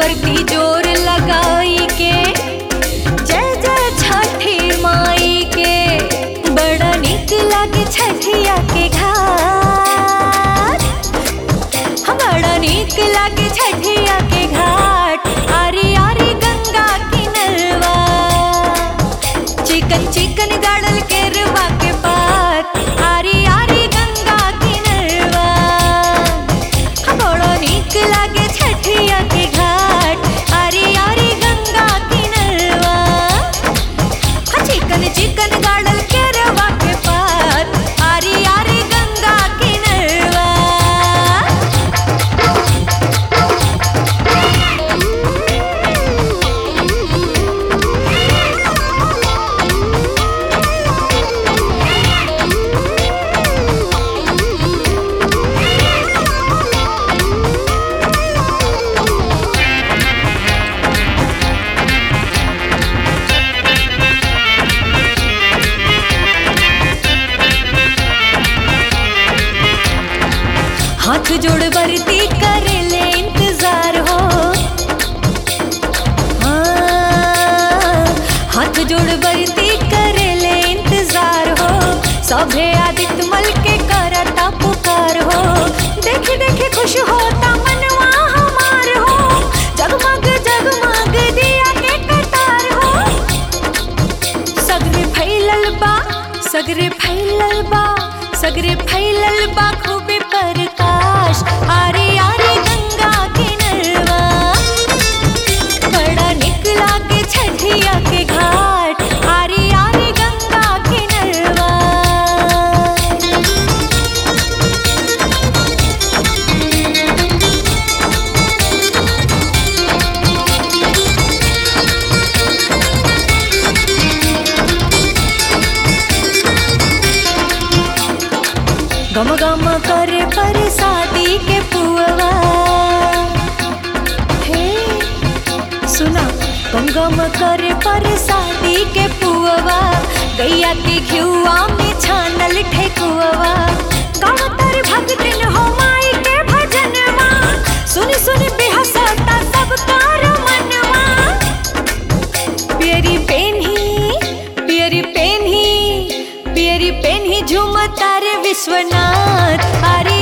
बरती जोर लगाई के जय जय छठी माई के बड़ा निक लागे छठिया के घाट हम बड़ा निक लागे छठिया के घाट आरी आरी गंगा किनरवा चिकन चिकन गाड़ल के रवा के पात आरी आरी गंगा किनरवा बड़ो नीक लागे छठिया के घाट आरी आरी गंगा किनरवा हाँ, चिकन चिकन गाड़ल के रवा के पात आरी आरी गंगा किनरवा हाथ जोड़ बरती कर ले इंतजार हो हाँ, हाथ जोड़ बरती कर ले इंतजार हो सभे आदित्य मल के करता पुकार हो देख देख खुश होता मनवा हमार हो जगमग जगमग दिया के कतार हो सगरे फैलल बा सगरे फैलल बा सगरे फैलल बा खूबे प्रकाश आरे आरे गंगा किनरवा बड़ा निक लागे छठिया के घाट आरे आरे गंगा किनरवा गम गम करे पर शादी के पुअवा हे सुना गम गम करे पर शादी के पुअवा गैया के घिउआ में छानल ठेकुआ गावतर भगतिन हो माई के भजनवा सुनी सुनी बेहसता सब कार मनवा पियरी पेन्ही पियरी पेन्ही पियरी पेन्ही झुमता रे विश्वनाथ अरे